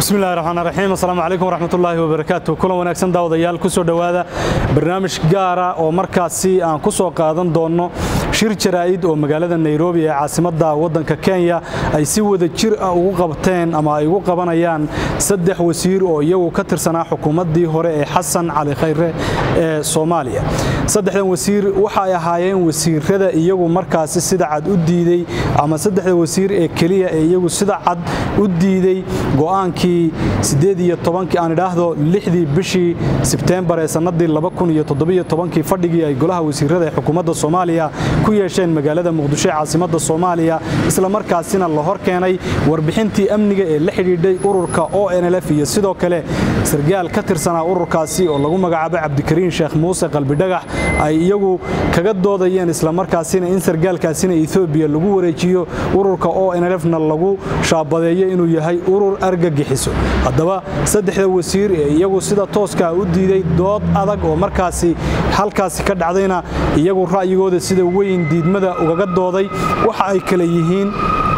bismillahi raxmaan raxiim assalaamu calaykum waraxmatullaahi wabarakaatu kulan wanaagsan daawadayaal ku soo dhowaada barnaamij gaara oo markaasi aan ku soo qaadan doonno shir jaraa'id oo magaalada nairobi ee caasimadda waddanka kenya ay si wada jir ah ugu qabteen ama ay ugu qabanayaan saddex wasiir oo iyagu ka tirsanaa xukuumaddii hore ee xasan cali khayre ee soomaaliya saddexdan wasiir waxa ay ahaayeen wasiirada iyagu markaasi sida cad u diidey ama saddexda wasiir ee keliya ee iyagu sida cad u diidey go'aankii sideed iyo tobankii aan idhaahdo lixdii bishii sebteembar ee sannadii laba kun iyo toddobiyo tobankii fadhigii ay golaha wasiirada ee xukuumadda soomaaliya ku yeesheen magaalada muqdisho ee caasimadda soomaaliya isla markaasina la hor keenay warbixintii amniga ee la xidhiidhay ururka o nlf iyo sidoo kale sargaal ka tirsanaa ururkaasi oo lagu magacaabo cabdikariin sheekh muuse qalbidhagax ay iyagu kaga doodayeen islamarkaasina in sargaalkaasina etoobiya lagu wareejiyo ururka o nlfna lagu shaabadeeyo inuu yahay urur argagixiso haddaba saddexda wasiir ee iyagu sida tooskaa u diiday dood adag oo markaasi halkaasi ka dhacdayna iyagu ra'yigooda sida weyn diidmada ugaga dooday waxa ay kale yihiin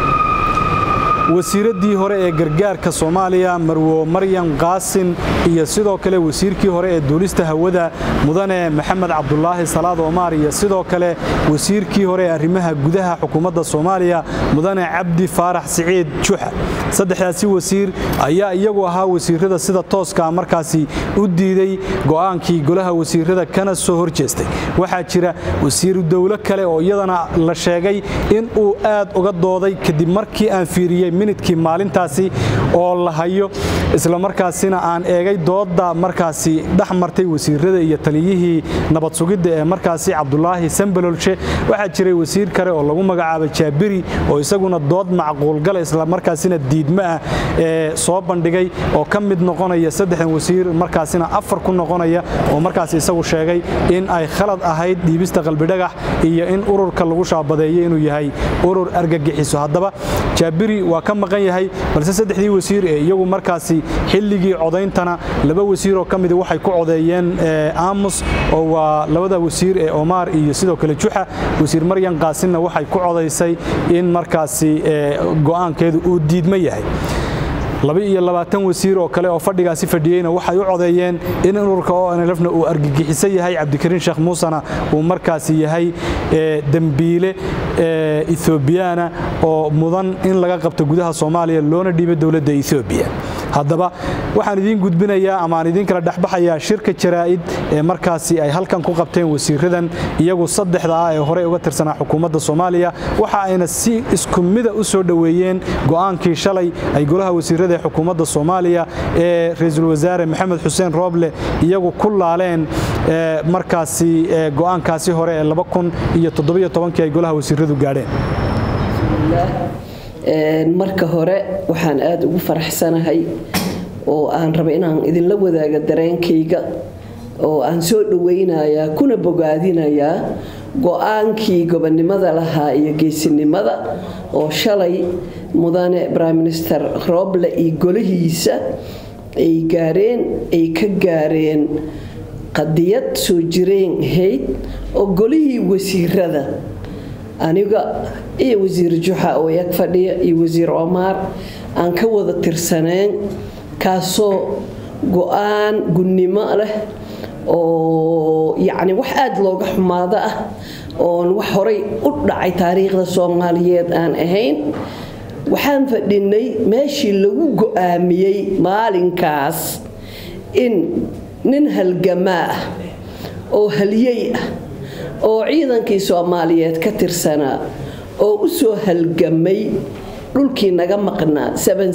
wasiiraddii hore ee gargaarka soomaaliya marwo maryan qaasin iyo sidoo kale wasiirkii hore ee duulista hawada mudane maxamed cabdulaahi salaad omaar iyo sidoo kale wasiirkii hore ee arrimaha gudaha xukuumadda soomaaliya mudane cabdi faarax siciid juxa saddexdaasi wasiir ayaa iyagu ahaa wasiirada sida tooskaa markaasi u diiday go'aankii golaha wasiirada kana soo hor jeestay waxaa jira wasiiru dowlo kale oo iyadana la sheegay in uu aad uga dooday kadib markii aan fiiriyey minidkii maalintaasi oo la hayo islamarkaasina aan eegay doodda markaasi dhex martay wasiirada iyo taliyihii nabad sugidda ee markaasi cabdulaahi sambalolshe waxaa jiray wasiir kale oo lagu magacaabo jaabiri oo isaguna dood macquulgala islamarkaasina diidmo ah ee soo bandhigay oo ka mid noqonaya saddexdan wasiir markaasina afar ku noqonaya oo markaasi isagu sheegay in ay khalad ahayd dhiibista qalbidhagax iyo in ururka lagu shaabadeeyo inuu yahay urur argagixiso haddaba jaabiri waa ka maqan yahay balse saddexdii wasiir ee iyagu markaasi xilligii codayntana laba wasiir oo ka midi waxay ku codeeyeen aamus oo waa labada wasiir ee omaar iyo sidoo kale juxa wasiir maryan qaasinna waxay ku codaysay in markaasi go'aankeedu uu diidmo yahay laba-iyo labaatan wasiir oo kale oo fadhigaasi fadhiyeyna waxay u codeeyeen in ururka o nlfna uu argagixiso yahay cabdikariin sheekh muusena uu markaasi yahay dembiile ethoobiyaana oo mudan in laga qabto gudaha soomaaliya loona dhiibo dowladda ethoobiya haddaba waxaan idiin gudbinayaa ama aan idiin kala dhexbaxayaa shirka jaraa'id ee markaasi ay halkan ku qabteen wasiiradan iyagu saddexda ah ee horey uga tirsanaa xukuumadda soomaaliya waxa ayna si isku mida u soo dhoweeyeen go'aankii shalay ay golaha wasiirada ee xukuumadda soomaaliya ee ra-iisul wasaare maxamed xuseen rooble iyagu ku laaleen markaasi go'aankaasi hore ee laba kun iyo toddobiyo tobankii ay golaha wasiiradu gaadheen marka hore waxaan aada ugu faraxsanahay oo aan raba inaan idinla wadaaga dareenkayga oo aan soo dhawaynayaa kuna bogaadinayaa go-aankii gobonnimada lahaa iyo geesinimada oo shalay mudane prime minister rooble iyo golihiisa ay gaareen ay ka gaareen qadiyad soo jireen ahayd oo golihii wasiirada aniga iyo wasiir juxa oo yag fadhiya iyo wasiir omaar aan ka wada tirsaneen kaasoo go-aan gunnimo leh oo yacni wax aada looga xumaado ah oon wax horay u dhacay taariikhda soomaaliyeed aan ahayn waxaan fadhinay meeshii lagu go-aamiyey maalinkaas in nin halgamaa ah oo halyey ah oo ciidankii soomaaliyeed ka tirsanaa oo u soo halgamay dhulkii naga maqnaa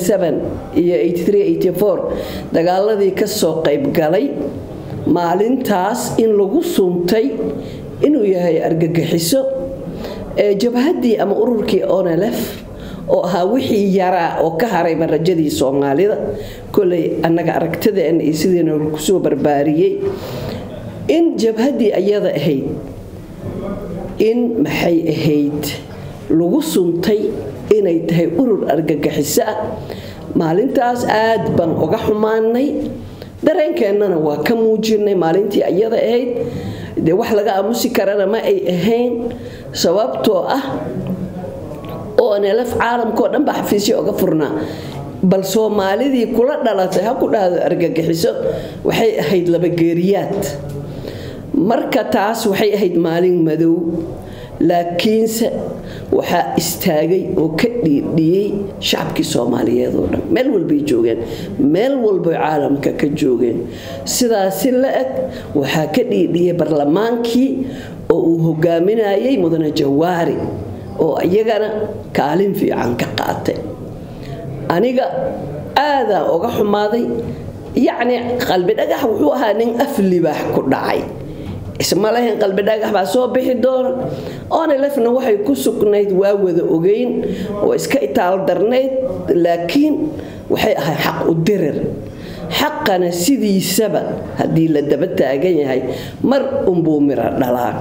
iyo dagaaladii ka soo qaybgalay maalintaas in lagu suntay inuu yahay argagixiso jabhaddii ama ururkii onlf oo ahaa wixii yaraa oo ka haray marajadii soomaalida koley annaga aragtideena iyo sidiina kusoo barbaariyey in jabhaddii ayada ahayd in maxay ahayd lagu suntay inay tahay urur argagixiso ah maalintaas aad baan uga xumaanay dareenkeennana waa ka muujinay maalintii ayada ahayd dee wax laga aamusi karana ma ay ahayn sababtoo ah oo nlf caalamkao dhan baa xafiisyo oga furnaa bal soomaalidii kula dhalatay ha ku dhahdo argagixiso waxay ahayd labageeriyaad marka taas waxay ahayd maalin madow laakiinse waxaa istaagay oo ka dhiidhiyey shacabkii soomaaliyeed oo dhan meel walbay joogeen meel walbay caalamka ka joogeen sidaasi la eg waxaa ka dhiidhiyey barlamaankii oo uu hogaaminayay mudane jawaari oo iyagana kaalin fiican ka qaatay aniga aadaan uga xumaaday yacni qalbi dhagax wuxuu ahaa nin af libaax ku dhacay isma lahayn qalbi dhagax baa soo bixi doona onelefna waxay ku sugnayd waa wada ogeyn oo iska itaal darnayd laakiin waxay ahay xaq u dirir xaqana sidiisaba haddii la daba taagan yahay mar unbuu miro dhalaa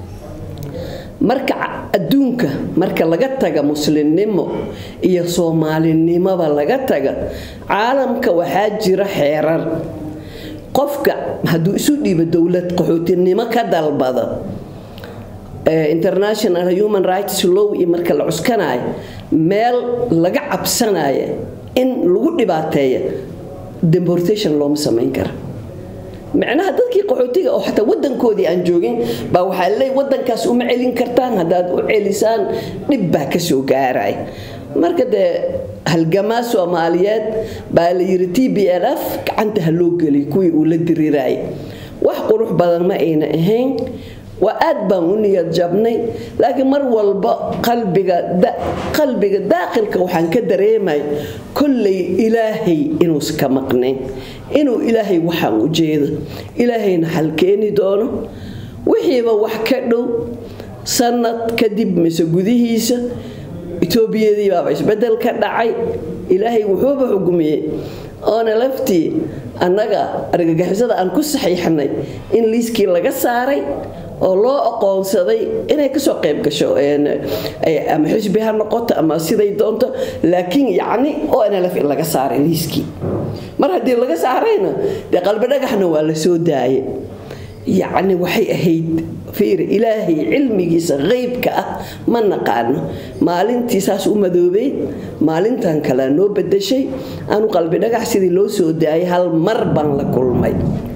marka adduunka marka laga taga muslimnimo iyo soomaalinimoba laga taga caalamka waxaa jira xeerar qofka hadduu isu dhiibo dowlad qaxootinimo ka dalbado international human rights law iyo marka la cuskanayo meel laga cabsanaya in lagu dhibaateeya deportation looma samayn kara micnaha dadkii qaxootiga oo xataa wadankoodii aan joogin baa waxaa leey wadankaas uma celin kartaan haddaad u celisaan dhib baa kasoo gaaraya marka dee halgamaa soomaaliyeed baa la yiri t b l f gacanta ha loo geliy kuwii uu la diriiraayay wax qurux badan ma ayna ahayn waa aad baan u niyad jabnay laakiin mar walba qalbiga qalbiga daaqilka waxaan ka dareemay kollay ilaahay inuusa ka maqnayn inuu ilaahay waxaan u jeedo ilaahayna xal keeni doono wixiiba wax ka dhow sanad kadib mise gudihiisa etoobiyadii baaba isbedel ka dhacay ilaahay wuxuuba xugmiyey oona laftii annaga argagixisada aan ku saxiixnay in liiskii laga saaray oo loo aqoonsaday inay kasoo qayb gasho ama xisbi ha noqoto ama siday doonto laakiin yacni oo nlf in laga saaray liiskii mar haddii laga saarayna dee qalbi dhagaxna waa la soo daaye yacni waxay ahayd fiiri ilaahay cilmigiisa qeybka ah ma naqaano maalintii saas u madoobeyd maalintan kalea noo bedashay aanu qalbi dhagax sidii loo soo daayay hal mar baan la kulmay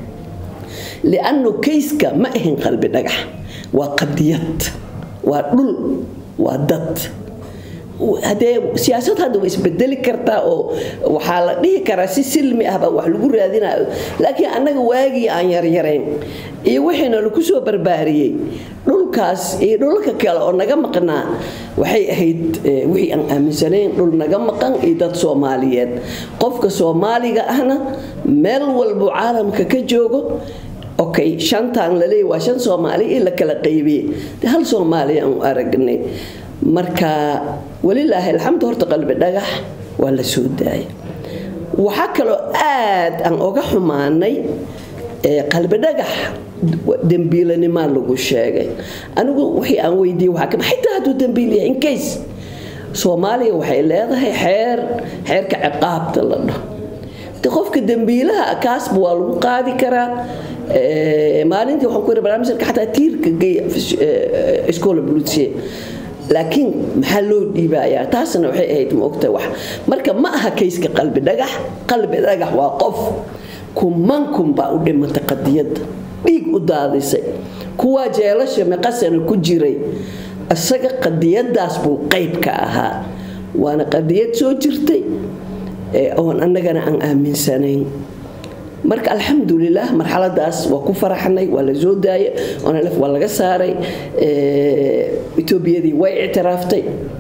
liannu kayska ma ahayn qalbi dhagax waa qadiyad waa dhul waa dad hadee siyaasad hadda way isbedeli kartaa oo waxaa la dhihi karaa si silmi ahba wax lagu raadinayo laakiin annaga waagii aan yaryarayn iyo wixiina lagu soo barbaariyey dhulkaas iyo dhulka kale oo naga maqnaa waxay ahayd wixii aan aaminsanayn dhul naga maqan iyo dad soomaaliyeed qofka soomaaliga ahna meel walbuu caalamka ka joogo okay shantaan laleeya waa shan soomaali in la kala qaybiyey de hal soomaaliya aan u aragnay marka walilaahi alxamdu horta qalbi dhagax waa la soo daaya waxaa kaloo aad aan oga xumaanay qalbi dhagax dembiilanimaa lagu sheegay anigu wixii aan weydiiyey waxaa kama xitaa hadduu dembiil yahay in case soomaaliya waxay leedahay xeer xeerka ciqaabta la dhaho de qofka dembiilaha kaasba waa lagu qaadi karaa maalintii waxaan ku yiri barnaamijka xataa tiirka geeya iskoola buluusiye laakiin maxaa loo dhiibayaa taasna waxay ahayd maogta wax marka ma aha kayska qalbi dhagax qalbi dhagax waa qof kumankun baa u dhimatay qadiyadda dhiig u daadisay kuwaa jeelasha meqasana ku jiray isaga qadiyadaas buu qayb ka ahaa waana qadiyad soo jirtay oon annagana aan aaminsanayn marka alxamdulilah marxaladaas waa ku faraxnay waa la soo daayay onlf waa laga saaray etoobiyadii way ictiraaftay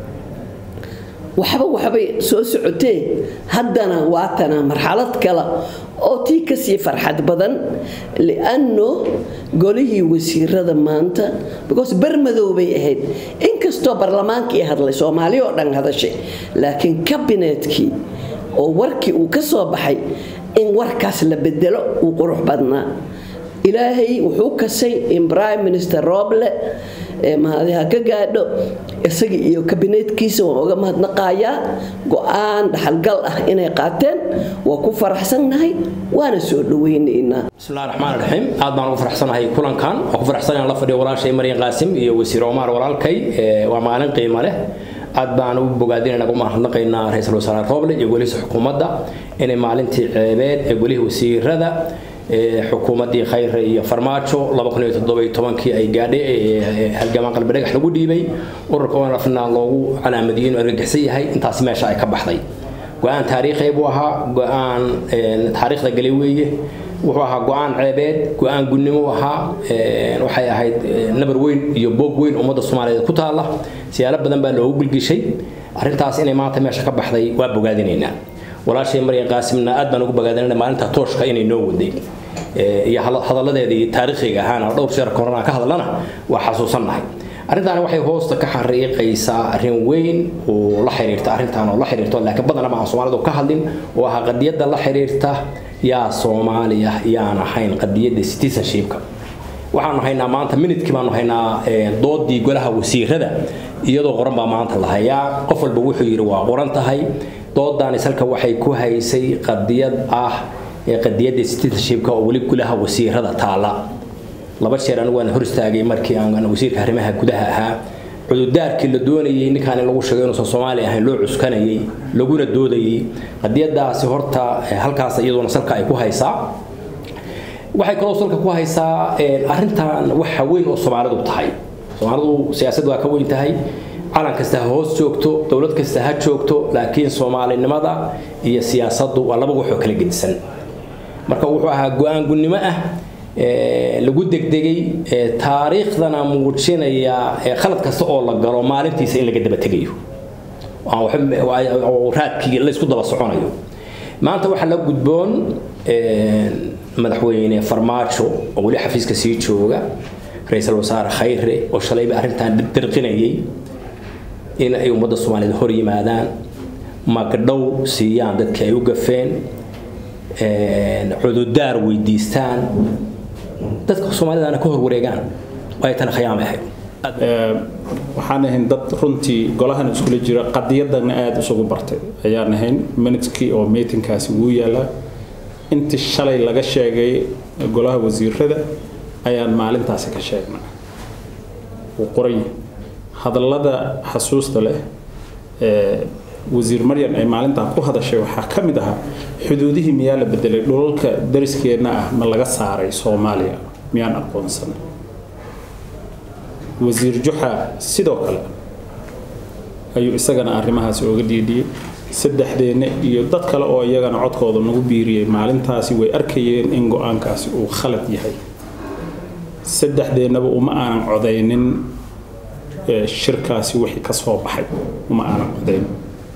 waxba waxbay soo socotee haddana waatana marxalad kale oo tii kasii farxad badan lianno golihii wasiirada maanta because bermadow bay ahayd inkastoo barlamaankii hadlay soomaali oo dhan hadashay laakiin kabinetkii oo warkii uu ka soo baxay in warkaas la bedelo uu qurux badnaa ilaahay wuxuu kasay in prime minister roble mahadiha ka gaadho isaga iyo kabineetkiisa waan oga mahadnaqayaa go-aan dhaxalgal ah inay qaateen waa ku faraxsannahay waana soo dhaweynaynaa bismillahi raxmaan raxiim aad baan ugu faraxsanahay kulankan waan ku faraxsanahay la fadhiyo walaashay maryan qaasim iyo wasiir omar walaalkay waa maalin qiimo leh aad baan u bogaadinayna ugu mahadnaqaynaa ra-iisul wasaare roble iyo golihiisa xukuumadda inay maalintii ceebeed ee golihii wasiirada xukuumaddii khayre iyo farmaajo kii ay gaadhay halgamaan qalbi dhagax lagu dhiibay ururka onlafna loogu calaamadiyey inuu argagixsan yahay intaasi meesha ay ka baxday go-aan taariikhi buu ahaa go-aan taariikhda galay weeye wuxuu ahaa go-aan ceebeed go-aan gunnimo ahaa waxay ahayd nabar weyn iyo boog weyn ummadda soomaaliyeed ku taalla siyaalo badan baa loogu gilgishay arrintaas inay maanta meesha ka baxday waa bogaadinaynaa walaashay maryan qaasimna aad baan ugu bogaadinayna maalinta tooshka inay noo waday iyo hadalladeedii taariikhiga ahaana dhowr jeer korona ka hadlana waa xasuusannahay arrintaani waxay hoosta ka xariiqaysaa arrin weyn oo la xiriirta arrintan oo la xiriirto laakiin badanaba aan soomaalidu ka hadlin oo ahaa qadiyadda la xiriirta yaa soomaaliya yaan ahayn qadiyadda citizenshipka waxaanu haynaa maanta minidkii baanu haynaa doodii golaha wasiirada iyadoo qoran baa maanta la hayaa qof walba wuxuu yidhi waa qoran tahay doodaani salka waxay ku haysay qadiyad ah qadiyadda citizenshipka oo weli golaha wasiirada taala laba jeer anigu waan hor istaagay markii aan wasiirka arrimaha gudaha ahaa cududaarkii la doonayay ninkaan in lagu sheego inuusan soomaali ahayn loo cuskanayay laguna doodayay qadiyadaasi horta halkaas iyadoona salka ay ku haysaa waxay kaloo salka ku haysaa arrintan waxa weyn oo soomaalidu tahay soomaalidu siyaasad waa ka weyn tahay calan kasta ha hoos joogto dowlad kasta ha joogto laakiin soomaalinimada iyo siyaasaddu waa laba waxoo kala gedisan marka wuxuu ahaa go-aan gunnimo ah lagu degdegay taariikhdana muujinaya khalad kasta oo la galo maalintiisa in laga daba tegayo raadkii laysku daba soconayo maanta waxaa la gudboon madaxweyne farmaajo oo weli xafiiska sii jooga ra-iisul wasaare khayre oo shalayba arrintan dirqinayay in ay ummadda soomaaliyeed hor yimaadaan magdhow siiyaan dadka ay u gafeen cududaar weydiistaan dadka soomaalidana ka hor wareegaan ay tana khiyaamay ahayd waxaan ahayn dad runtii golahan iskula jira qadiyadana aada isugu bartay ayaan ahayn minidkii oo meetinkaasi wuu yaalaa intii shalay laga sheegay golaha wasiirada ayaan maalintaasi ka sheegnaa wuu qoran yahay hadallada xasuusta leh ee wasiir maryan ay maalintaa ku hadashay waxaa ka mid ahaa xuduudihii miyaa la bedelay dhulalka dariskeenna ah ma laga saaray soomaaliya miyaan aqoonsanay wasiir juxa sidoo kale ayuu isagana arrimahaasi ooga dhiidhiyey saddexdeenna iyo dad kale oo iyagana codkooda nagu biiriyey maalintaasi way arkayeen in go-aankaasi uu khalad yahay saddexdeennaba uma aanan codaynin shirkaasi wixii ka soo baxay uma aanan codaynin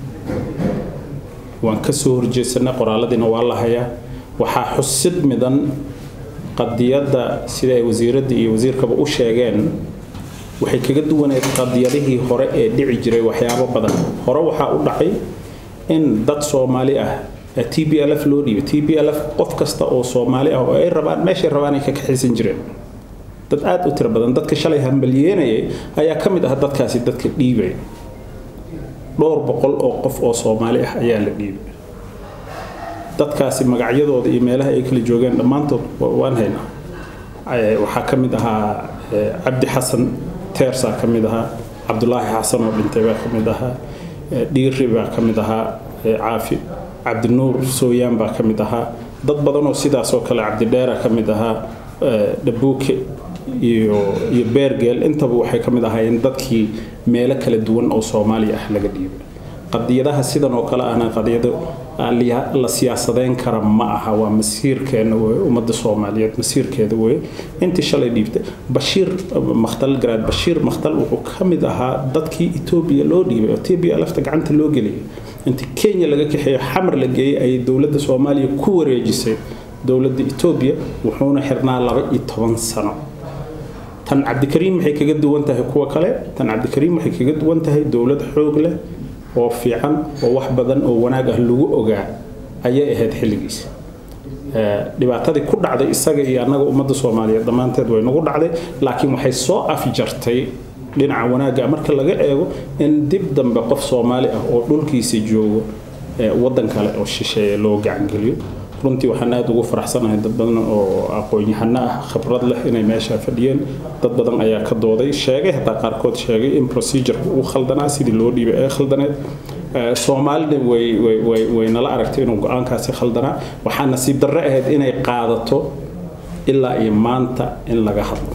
waan ka soo horjeesanay qoraaladiina waa la hayaa waxaa xusid midan qadiyadda sida ay wasiiradda iyo wasiirkaba u sheegeen waxay kaga duwaneed qadiyadihii hore ee dhici jiray waxyaabo badan hore waxaa u dhacay in dad soomaali ah t b l f loo dhiibay t b l f qof kasta oo soomaali ah oo ay rabaan meeshay rabaan ay ka kaxaysan jireen dad aada u tiro badan dadka shalay hambalyeenayay ayaa ka mid ah dadkaasi dadka dhiibay dhowr boqol oo qof oo soomaali ah ayaa la dhiibay dadkaasi magacyadooda iyo meelaha ay kala joogeen dhammaantood waan haynaa waxaa ka mid ahaa cabdi xasan teersaa ka mid ahaa cabdulaahi xasan oo dhintay baa ka mid ahaa dhiiri baa ka mid ahaa caafi cabdinuur sooyaan baa ka mid ahaa dad badan oo sidaasoo kale cabdidheera ka mid ahaa dhabuuke iyo iyo beergeel intaba waxay ka mid ahaayeen dadkii meelo kala duwan oo soomaaliya ah laga dhiibay qadiyadaha sidan oo kale ahna qadiyado la siyaasadeyn kara ma aha waa masiirkeena wey ummadda soomaaliyeed masiirkeeda wey intii shalay dhiibtay bashiir makhtal garaad bashiir makhtal wuxuu ka mid ahaa dadkii etoobiya loo dhiibay oo etoobiya lafta gacanta loo geliyay intii kenya laga kaxeeyo xamar la geeyey ayay dowladda soomaaliya ku wareejisay dowladda etoobiya wuxuuna xirnaa laba iyo toban sano tan cabdikariim waxay kaga duwan tahay kuwa kale tan cabdikariim waxay kaga duwan tahay dowlad xoog leh oo fiican oo wax badan oo wanaag ah lagu ogaa ayay ahayd xilligiisa dhibaatadii ku dhacday isaga iyo annaga ummadda soomaaliyeed dhammaanteed way nagu dhacday laakiin waxay soo afjartay dhinaca wanaagga marka laga eego in dib dambe qof soomaali ah oo dhulkiisa joogo waddan kale oo shisheeye loo gacangeliyo runtii waxaan aada ugu faraxsanahay dad badan oo aqoon-yahano ah khibrad leh inay meesha fadhiyeen dad badan ayaa ka dooday sheegay hataa qaarkood sheegay in procedureka uu khaldanaa sidii loo dhiibay ee khaldaneed soomaalina way nala aragtay inuu go-aankaasi khaldanaa waxaa nasiib darre ahayd inay qaadato ilaa iyo maanta in laga hadlo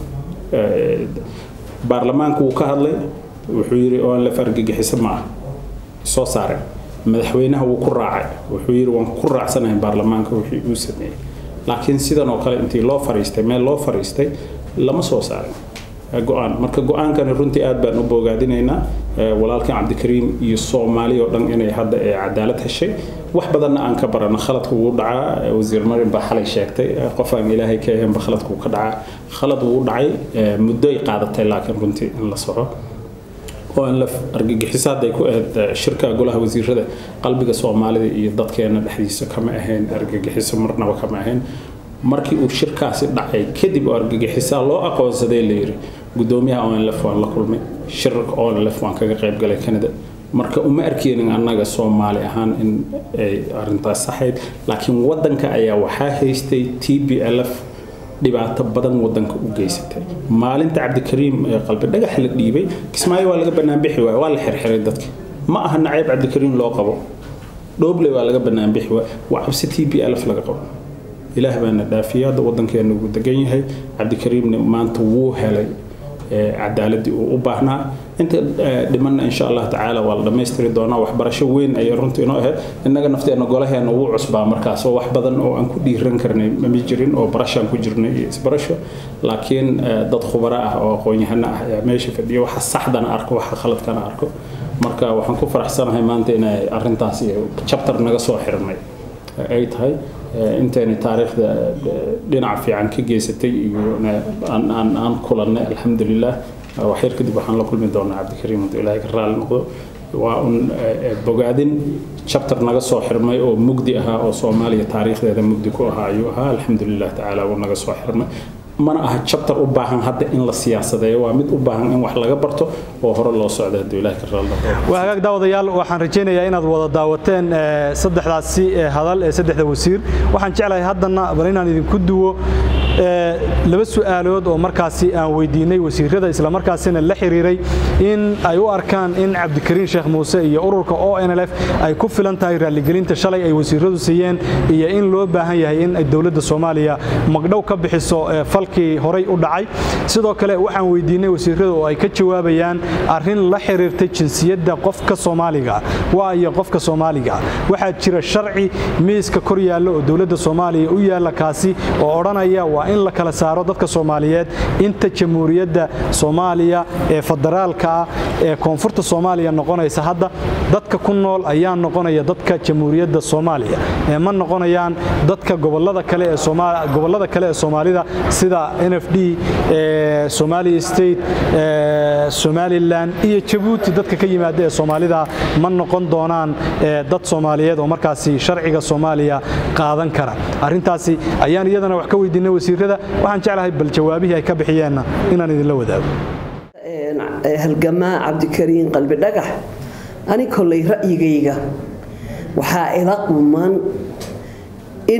baarlamaanku wuu ka hadlay wuxuu yidhi oo aan la fargagixisa ma ah soo saareen madaxweynaha wuu ku raacay wuxuu yidhi waan ku raacsanahay baarlamaanka wixii uu sameeyey laakiin sidan oo kale intii loo fariistay meel loo fariistay lama soo saarin go-aan marka go-aankani runtii aad baan u boogaadinaynaa walaalkan cabdikariim iyo soomaali oo dhan inay hadda ee cadaalad heshay wax badanna aan ka barano khaladku wuu dhacaa wasiir marin baa xalay sheegtay qof aan ilaahay ka ahaynba khaladku ka dhacaa khalad wuu dhacay muddoy qaadatay laakiin runtii in la soco oo aan la argagixiso hadday ku ahayd shirka golaha wasiirada qalbiga soomaalida iyo dadkeena dhexdiisa kama ahayn argagixiso marnaba kama ahayn markii uu shirkaasi dhacay kadib oo argagixisaa loo aqoonsaday la yiri gudoomiyaha onlf waan la kulmay shirarka onlf waan kaga qayb galay canada marka uma arkeenin annaga soomaali ahaan in ay arintaas saxayd laakiin wadanka ayaa waxaa haystay t b lf dhibaato badan wadanka u geysatay maalinta cabdikariim ee qalbi dhagax la dhiibay kismaayo waa laga banaanbixi waay waa la xirxiray dadka ma aha nacayb cabdikariim loo qabo dhooble waa laga banaanbixi waay waa cabsi t b lf laga qabo ilaah baana dhaafiyay hadda wadankeena uu degan yahay cabdikariimna maanta wuu helay cadaaladii uu u baahnaa inta dhimanna insha allah tacaala waa la dhammaystiri doonaa waxbarasho weyn ayay runtii inoo ahayd innaga nafteena golaheena wuu cusbaa markaas oo wax badan oo aan ku dhiiran karnay mami jirin oo barashaan ku jirnay iyo isbarasho laakiin dad khubaro ah oo aqoon-yahano ah ayaa meesha fadhiya waxa saxdana arko waxa khaladkana arko marka waxaan ku faraxsanahay maanta inay arrintaas iyo chapter naga soo xirnay ay tahay intayna taariikhda dhinac fiican ka geysatay iyo aan kulannay alxamdulilah waxyar kadib waxaan la kulmi doonaa cabdikariim hadduu ilaahay ka raali noqdo waa un bogaadin chapter naga soo xirmay oo mugdi ahaa oo soomaaliya taariikhdeeda mugdi ku ahaa ayuu ahaa alxamdulilah tacaala wuu naga soo xirmay mana aha chapter u baahan hadda in la siyaasadeeyo waa mid u baahan in wax laga barto oo hore loo socdo hadduu ilaahay ka raali noqdo waa hagaag daawadayaal waxaan rajaynayaa inaad wada daawateen saddexdaasi hadal ee saddexda wasiir waxaan jeclahay haddana bal inaan idinku duwo laba su'aalood oo markaasi aan weydiinay wasiirada islamarkaasina la xiriiray in ay u arkaan in cabdikariin sheekh muuse iyo ururka o nlf ay ku filan tahay raalligelinta shalay ay wasiiradu siiyeen iyo in loo baahan yahay in ay dowladda soomaaliya magdhow ka bixiso falkii horay u dhacay sidoo kale waxaan weydiinay wasiirada oo ay ka jawaabayaan arrin la xiriirtay jinsiyadda qofka soomaaliga waa iyo qofka soomaaliga waxaa jira sharci miiska kor yaalla oo dowladda soomaaliya u yaalla kaasi oo odhanaya waa in la kala saaro dadka soomaaliyeed inta jamhuuriyadda soomaaliya ee federaalka ah ee koonfurta soomaaliya noqonaysa hadda dadka ku nool ayaa noqonaya dadka jamhuuriyadda soomaaliya ee ma noqonayaan dadka gobolada kale ee gobolada kale ee soomaalida sida n f d somali state somalilan iyo jabuuti dadka ka yimaada ee soomaalida ma noqon doonaan dad soomaaliyeed oo markaasi sharciga soomaaliya qaadan kara arrintaasi ayaan iyadana wax ka weydiinay wasiirada waxaan jeclahay bal jawaabihii ay ka bixiyeenna inaan idinla wadaago halgamaa cabdikariin qalbi dhagax ani kollay ra'yigayga waxaa ila quman in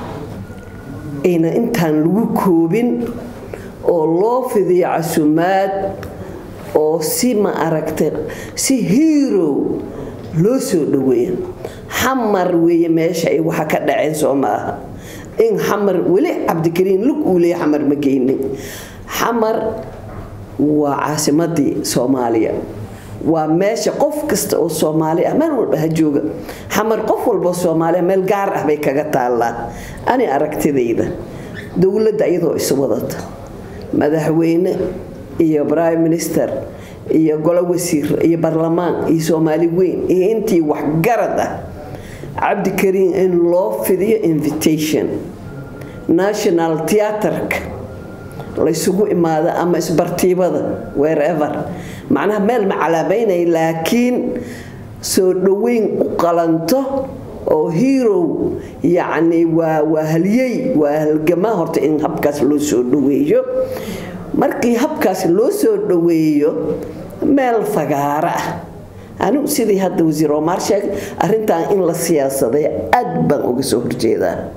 ayna intaan lagu koobin oo loo fidiyo casumaad oo si ma aragtay si hiirow loo soo dhaweeya xamar weeye meesha ay waxa ka dhaceen soo maaha in xamar weli cabdikariin lug uu leeya xamar ma geynin xamar waa caasimadii soomaaliya waa meesha qof kasta oo soomaali ah meel walba ha jooga xamar qof walboo soomaaliya meel gaar ah bay kaga taallaa ani aragtidayda dowladda iyadoo isu wadata madaxweyne iyo prime minister iyo golo wasiir iyo barlamaan iyo soomaali weyn iyo intii waxgarad ah cabdikariin in loo fidiyo invitation national theatreka laysugu imaado ama isbartiibada wherever macnaha meel ma calaameynaya laakiin soo dhoweyn u qalanto oo hirow yacni waa waa haliyey waa halgamaa horta in habkaas loo soo dhoweeyo markii habkaas loo soo dhoweeyo meel fagaaro ah anigu sidii hadda wasiir omar sheegay arrintan in la siyaasaday aad baan uga soo horjeedaa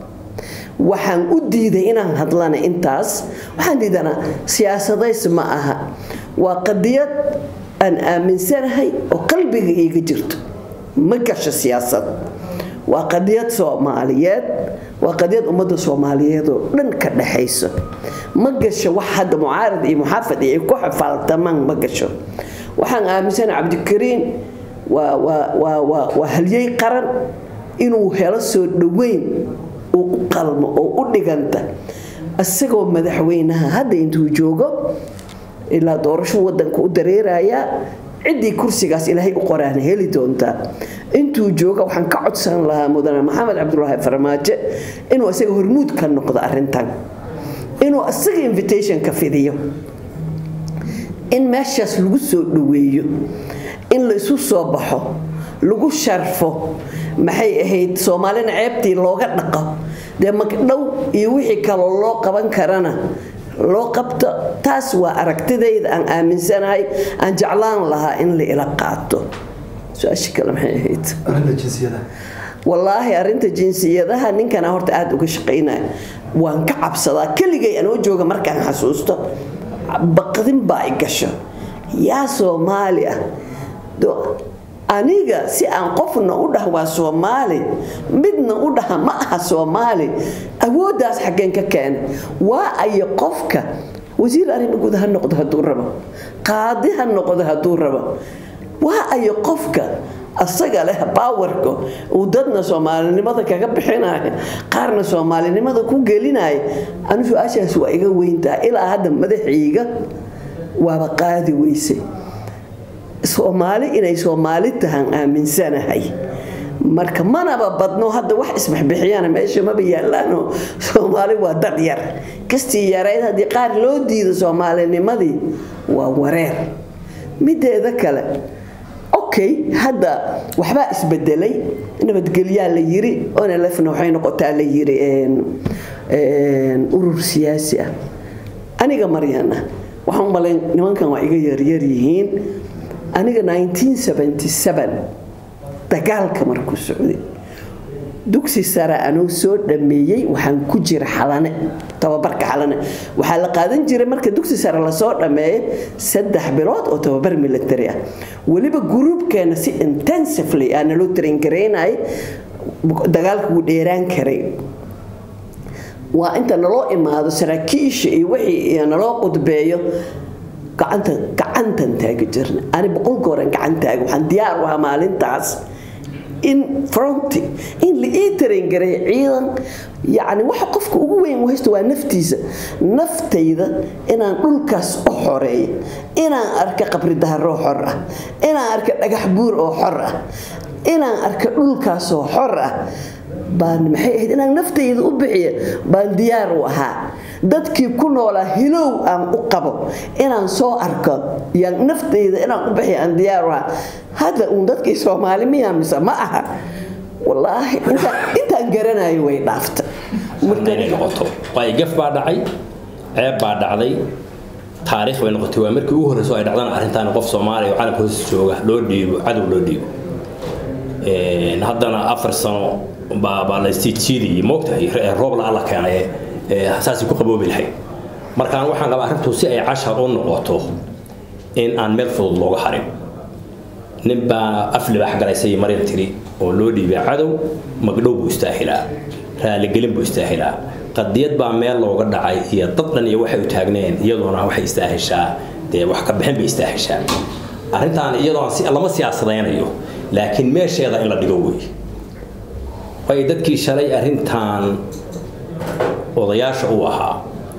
waxaan u diiday inaan hadlana intaas waxaan diidanaa siyaasadays ma aha waa qadiyad aan aaminsanahay oo qalbiga iiga jirto ma gasho siyaasad waa qadiyad soomaaliyeed waa qadiyad ummadda soomaaliyeed oo dhan ka dhaxayso ma gasho wax hadda mucaarad iyo muxaafad iyo ay ku xafaaltamaan ma gasho waxaan aaminsanahay cabdikariin waa waa waa waa waa halyey qaran inuu helo soo dhoweyn uu u qalmo oo u dhiganta isagoo madaxweynaha hadda intuu joogo ilaa doorasho wadanka u dareerayaa ciddii kursigaas ilaahay u qoraana heli doontaa intuu jooga waxaan ka codsan lahaa mudane maxamed cabdulaahi farmaajo inuu isaga hormuud ka noqdo arintan inuu isaga invitation ka fidiyo in meeshaas lagu soo dhoweeyo in la isu soo baxo lagu sharfo maxay ahayd soomaalina ceebtii looga dhaqo dee magdhow iyo wixii kaloo loo qaban karana loo qabto taas waa aragtidayda aan aaminsanahay aan jeclaan lahaa in la ila qaato su-aasha kale maxay ahayd wallaahi arinta jinsiyadaha ninkana horta aada uga shaqaynaya waan ka cabsadaa keligay anoo jooga markaan xasuusto baqdin baa i gasho yaa soomaali ah aniga si aan qofna u dhah waa soomaali midna u dhaha ma aha soomaali awooddaas xaggeen ka keenay waa ayo qofka wasiir arrimo guud ha noqdo hadduu rabo qaadi ha noqdo hadduu rabo waa ayo qofka asaga leh baawarka uu dadna soomaalinimada kaga bixinaya qaarna soomaalinimada ku gelinaya anu su-aashaas waa iga weyntaa ilaa hadda madaxiiga waaba qaadi weysay soomaali inay soomaali tahaan aaminsanahay marka manaba badno hadda wax isbixbixiyana meesha maba yaalaano soomaali waa dad yar kastii yarayd haddii qaar loo diido soomaalinimadii waa wareer mideeda kale okay hadda waxbaa isbedelay nabadgelyaa la yiri onlfna waxay noqotaa la yiri urur siyaasi ah aniga maryana waxaan umalayn nimankan waa iga yaryar yihiin aniga 1977 dagaalka markuu socday dugsi sare anuu soo dhameeyey waxaan ku jira xalane tababarka xalane waxaa la qaadan jiray marka dugsi sare lasoo dhameeyo saddex bilood oo tababar military ah weliba gruubkeena si intensively aa naloo traingareynay dagaalka wuu dheeraan karay waa inta naloo imaado saraakiisha iyo wixii naloo qudbeeyo gacanta gacantan taagi jirna ani boqol gooran gacan taagi waxaan diyaar u ahaa maalintaas in fronti in la ii tarangaray ciidan yacni waxa qofka ugu weyn u haysto waa naftiisa naftayda inaan dhulkaas u xoreeyo inaan arka qabri daharoo xor ah inaan arka dhagax buur oo xor ah inaan arka dhulkaas oo xor ah baan maxay ahayd inaan naftayda u bixiyo baan diyaar u ahaa dadkii ku noolaa hilow aan u qabo inaan soo arko yaan naftayda inaan u bixiyo aan diyaar u ahaa hadda uun dadkii soomaali miyaa mise ma aha wallaahi intaan garanayo way dhaafta inay noqoto waayo gaf baa dhacay ceeb baa dhacday taariikh bay noqotay waa markii ugu horreyso ay dhacdana arrintaan qof soomaaliya oo calamka hoos jooga loo dhiibo cadow loo dhiibo haddana afar sano baa baa la istiijiidiyey moogtahay roob la alla keenay saasay ku qaboobi lahayd markaan waxaan qabaa arrintu si ay cashar u noqoto in aan meel fudud looga harin nin baa af libaax galaysay marin tiri oo loo dhiibay cadow magdhow buu istaahilaa raaligelin buu istaahilaa qadiyad baa meel looga dhacay iyo dad dhan iyo waxay u taagneen iyadoona waxay istaahishaa dee wax ka bixin bay istaahishaa arrintaan iyadoo lama siyaasadaynayo laakiin meesheeda in la dhigo wey way dadkii shalay arrintan odayaasha uu ahaa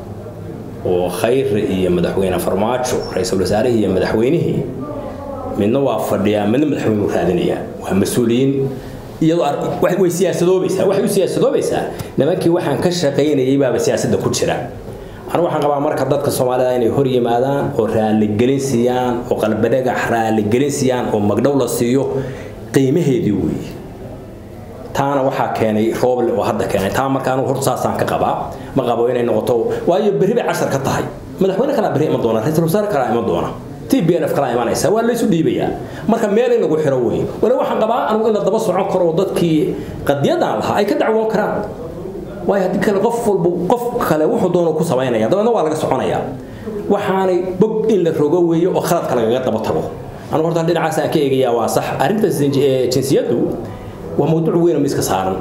oo khayre iyo madaxweyne farmaajo ra-iisul wasaarihii iyo madaxweynihii midna waa fadhiyaa midna madaxweyne raadinayaa waa mas-uuliyiin iyadoo way siyaasadoobaysaa waxay u siyaasadoobaysaa nimankii waxaan ka shaqaynayay baaba siyaasadda ku jira anigu waxaan qabaa marka dadka soomaalida inay hor yimaadaan oo raaligelin siiyaan oo qalbadhagax raaligelin siiyaan oo magdhow la siiyo qiimaheedii weeye taana waxaa keenay rooble oo hadda keenay taa marka anigu horta saasaan ka qabaa ma qabo inay noqoto waayo berri bay cashar ka tahay madaxweyne kalaa berri iman doona ra-iisul wasaare kalaa iman doona t b n f kalaa imanaysa waa laysu dhiibayaa marka meel in lagu xiro wey wali waxaan qabaa anigu in la daba socon karo oo dadkii qadiyadan lahaa ay ka dacwoon karaan waayo haddii kale qof walba qof kale wuxuu doono ku samaynaya dabeedna waa laga soconayaa waxaanay bog in la rogo weeyo oo khaladka lagaga daba tago anigu horta dhinacaas aan ka eegayaa waa sax arrinta jinsiyaddu waa mawduuc weyn oo miiska saaran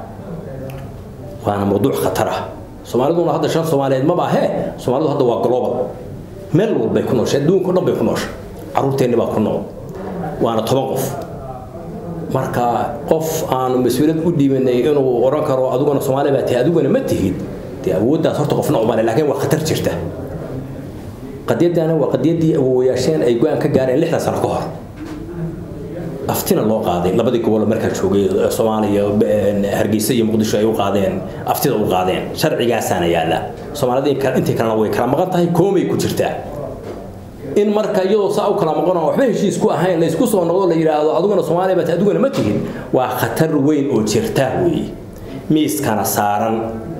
waana mawduuc khatar ah soomaaliduna hadda shan soomaaliyeed maba ahee soomaalidu hadda waa global meel walbay ku nooshay adduunka o dhan bay ku nooshay carruurteenni baa ku nool waana toban qof marka qof aanu mas-uuliyad u dhiibanay inuu odhan karo adiguna soomaali baa tahay adiguna ma tihid dee awooddaas horta qofna umale laakiin waa khatar jirta qadiyaddaana waa qadiyaddii awoowayaasheen ay go-aan ka gaareen lixdan sano ka hor aftina loo qaaday labadii gobol markaa joogay soomaaliya hargeysa iyo muqdisho ay u qaadeen aftida u qaadeen sharcigaasaana yaalla soomaalida intii kalena way kala maqan tahay koomay ku jirtaa in marka iyadoo saa u kala maqan oo waxba heshiis ku ahayn la isku soo noqdo la yidhaahdo adiguna soomaaliya baad adiguna ma tihin waa khatar weyn oo jirta weeye miiskana saaran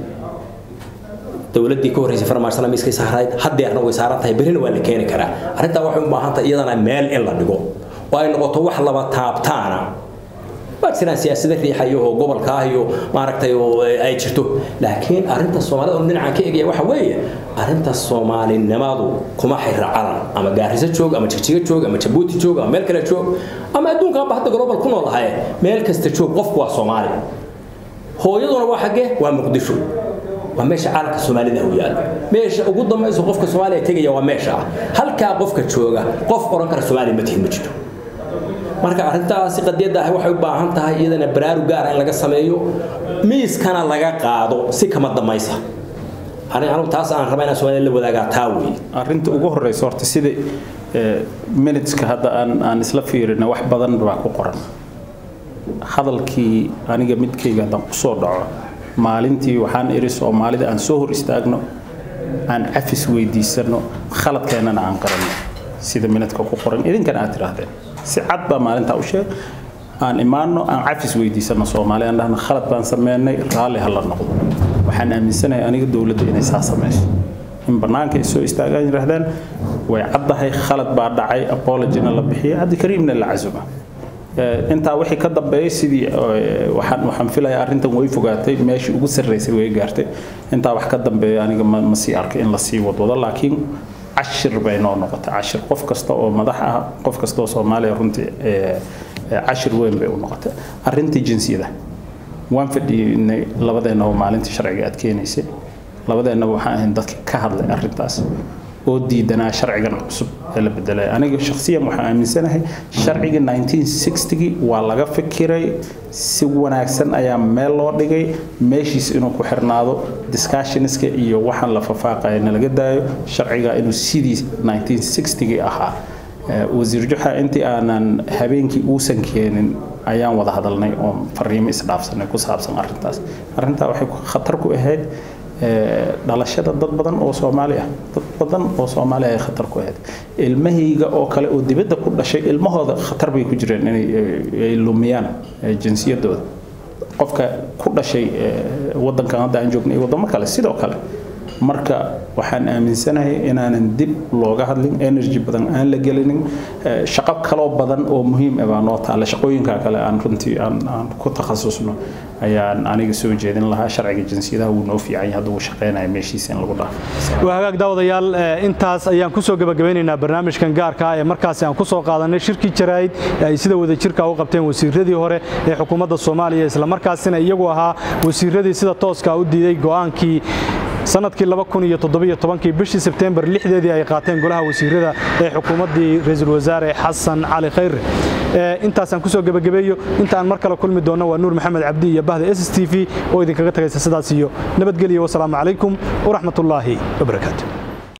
dowladdii ka horreysay farmaashana miiskay saarayd haddeerna way saaran tahay berrina waa la keeni karaa arrintaa waxay u baahan tahay iyadana meel in la dhigo oo ay noqoto wax laba taabtaana waa jiraan siyaasada riixayo oo gobolka ah iyo maaragtay oo ay jirto laakiin arrinta soomaalida oo dhinacan ka egaya waxa weeye arrinta soomaalinimadu kuma xira calan ama gaariso joog ama jigjiga joog ama jabuuti joog ama meel kale joog ama adduunkaanba hadda global ku nool ahaye meel kasta joog qofku waa soomaali hooyaduna waa xaggee waa muqdisho waa meesha caalamka soomaalida u yaalo meesha ugu dambayso qofka soomaaliya tegaya waa meesha ah halkaa qofka jooga qof oran kara soomaaliya ma tihin ma jiro marka arrintaasi qadiyadda ah waxay u baahan tahay iyadana baraarug gaara in laga sameeyo miiskana laga qaado si kama damaysa arrin anigu taas aan rabaa inaan soomaaliya la wadaagaa taa weeye arrinta ugu horeysa horta sida minuteska hadda aan aan isla fiirina wax badan baa ku qoran hadalkii aniga midkayga haddaan kusoo dhaco maalintii waxaan iri soomaalida aan soo hor istaagno aan cafis weydiisano khaladkeennana aan qaranno sida minadka ku qoran idinkana aad tidhaahdeen si cad baa maalintaa u sheeg aan imaanno aan cafis weydiisano soomaali aan dhahno khalad baan sameynay raalli ha la noqdo waxaan aaminsanahay aniga dowladda inay saa samayso in bannaanka ay soo istaagaan yidhaahdaan way caddahay khalad baa dhacay apologina la bixiya cabdikariimna la casuma intaa wixii ka dambeeyay sidii waxaan waxaan filayaa arrintan way fogaatay meeshii ugu sarreysay way gaartay intaa wax ka dambeeya aniga ma ma sii arkay in la sii wadwado laakiin cashir bay noo noqotay cashir qof kasta oo madax ah qof kasta oo soomaaliya runtii cashir weyn bay u noqotay arrintii jinsiyada waan fadhiinay labadeennaba maalintii sharciga aad keenaysay labadeennaba waxaan ahayn dadka ka hadlay arrintaas oo diidanaa sharcigan cusub ee la bedelay aniga shakhsiyan waxaan aaminsanahay sharciga 1960gii waa laga fikiray si wanaagsan ayaa meel loo dhigay meeshiis inuu ku xirnaado discussionska iyo waxaan la fafaaqaya nalaga daayo sharciga inuu sidii 1960gii ahaa wasiir juxa intii aanan habeenkii uusan keenin ayaan wada hadalnay oo fariimo isdhaafsanay ku saabsan arrintaas arrintaa waxay khatar ku ahayd dhalashada dad badan oo soomaali ah dad badan oo soomaali ay khatar ku ahayd ilmahayga oo kale oo dibadda ku dhashay ilmahooda khatar bay ku jireen inay lumiyaan jinsiyadooda qofka ku dhashay wadankan hadda aan joognay wadamo kale sidoo kale marka waxaan aaminsanahay inaanan dib looga hadlin energy badan aan la gelinin shaqo kaloo badan oo muhiim ah baa noo taalla shaqooyinka kale aan runtii aan aan ku takhasusno ayaan aniga soo jeedin lahaa sharciga jinsiyadaha wuu noo fiican yahay hadda uu shaqeynaya meeshiisa in lagu dhaafo waa hagaag daawadayaal intaas ayaan ku soo gabagabeynaynaa barnaamijkan gaarka ah ee markaasi aan ku soo qaadanay shirkii jaraa'id ee ay sida wadajirka u qabteen wasiiradii hore ee xukuumadda soomaaliya isla markaasina iyagu ahaa wasiiradii sida tooska u diiday go'aankii sanadkii kii bishii sebtembar lixdeedii ay qaateen golaha wasiirada ee xukuumaddii ra-iisul wasaare xasan cali khayre intaasaan kusoo gebagabeeyo inta aan mar kale kulmi doonno waa nuur maxamed cabdi iyo bahda s s t v oo idinkaga tagaysa sidaas iyo nabadgelyo wasalaamu calaykum waraxmatullaahi wabarakaatu